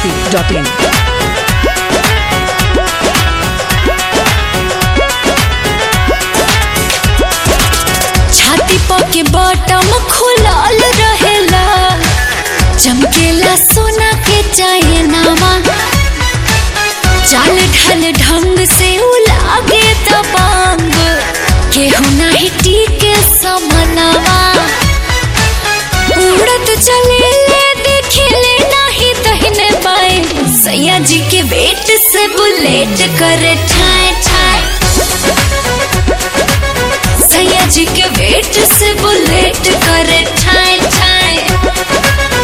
masti.in. छाती पके बटम खुलल रहेला चमकेला सोना के चाहे नामा चाल ढल ढंग से उलागे दबांग केहू नाही टीके समनावा उड़त चले ले देखे ले नाही दहिने बाएं सैया जी के वेट से बुलेट करे ठाए ठाए सैया जी के वेट से बुलेट करे ठाए ठाए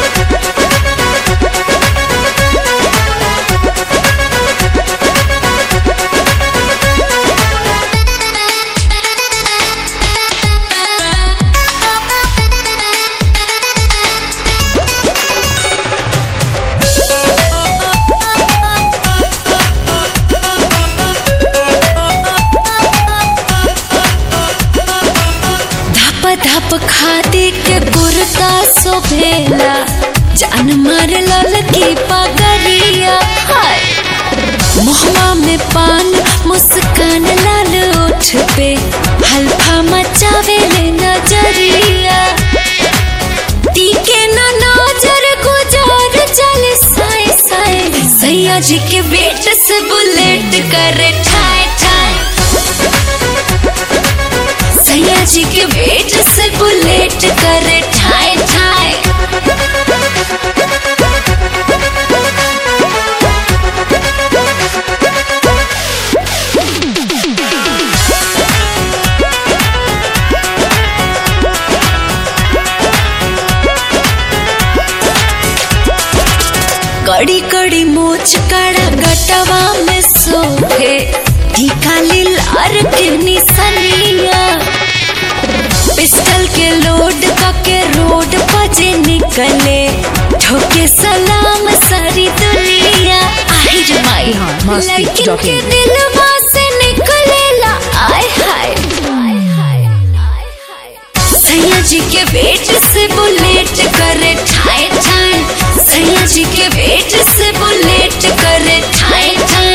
धप धप खादी के कुर्ता सोभेला जान मार ललकी पगरिया हाय मुहवा में पान मुस्कान लाल ओठ पे हल्फा मचावे ले नजरिया टीके ना नजर गुजार चल साए साए सैया जी के वेट से बुलेट करे ठाए ठाए सैया जी के वेट से बुलेट करे ठाए ठाए कड़ी कड़ी मोच कड़ा गटवा में सोहे टीका लार के निसनिया पिस्टल के लोड के रोड बजे निकले ठोके सलाम सारी दुनिया আহিर माई बिहार मस्ती लेकिन डॉट के इन। दिलवा से निकलेला आय हाय सैया जी के वेट से बुलेट करे ठाए ठाए सैया जी के वेट से बुलेट करे ठाए ठाए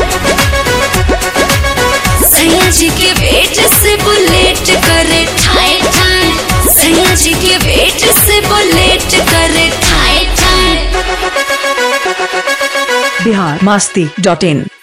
सैया जी के वेट से बुलेट करे ठाए ठाए सैया जी के वेट से बुलेट करे ठाए ठाए बिहार masti.in.